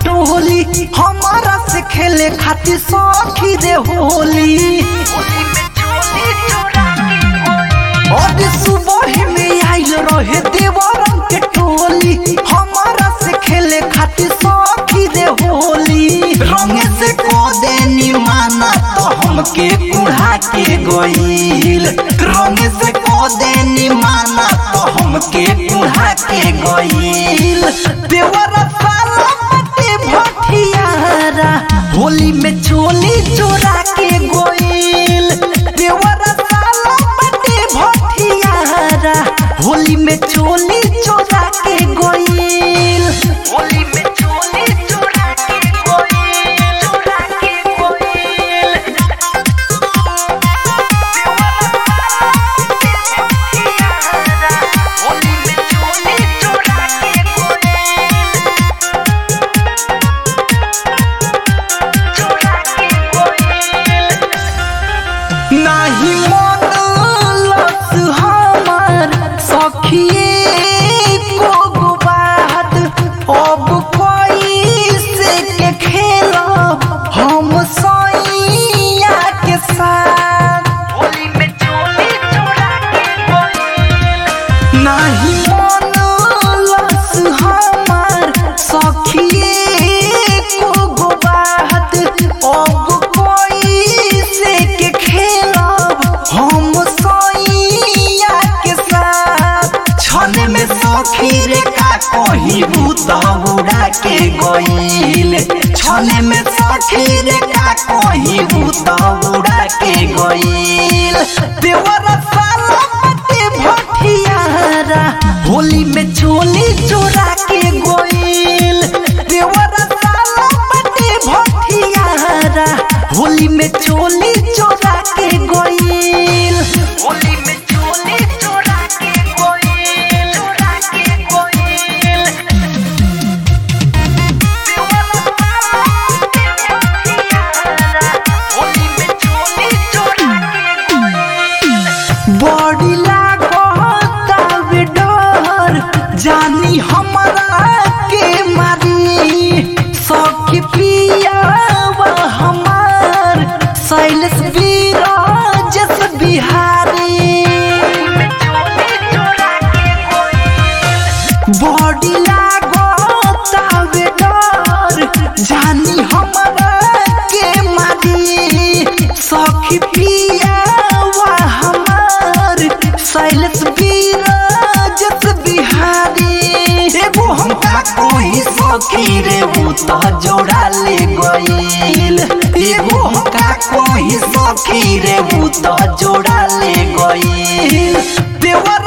टोली हमारा से खेले खातिर सखी रे होली और सुबह में आइल रहे देवरम के टोली हमारा से खेले खातिर सखी रे होली रंग से को देनी माना तो हमके कुढ़ा के गईल रंग से को देनी माना तो हमके कुढ़ा के गईल देवरा साला पटे भटियारा होली में चोली चोरा के गईल देवरा साला पटे भटियारा होली में चोली चोरा के गईल होली में चोली चोरा के गईल चोरा के गईल होली में चोली चोरा के गईल चोरा के गईल नाही मन लस हमार सखिए को गो बात अब कोई से के खेलब हम सैया के साथ होली में चोली चोरा के नाही मन लस हमार सखिए को गो बात अब कोई से के खेलब हम सैया के साथ छने में सखी रे का कही भूत उड़ा के गईल छने में सखी रे का कही भूत उड़ा के गईल देवरा साला पटे भटियारा होली में चोली चोरा के गईल देवरा साला पटे भटियारा होली में चोली चोरा के गईल होली में चोली चोरा के गईल चोरा के गईल होली में चोली चोरा के गईल बॉडी लागतावे डर जानी हमरा के मारी सखी पियावा हमार शैलेश विराजस बिहारी बॉडी लागतावे डर जानी हमरा के मारी सखी पियावा हमार शैलेश विराजस बिहारी एगो हमका कोई सखी रे उ त जोड़ा ले गईल एगो हमका कोई सखी रे उ त जोड़ा ले गईल देवर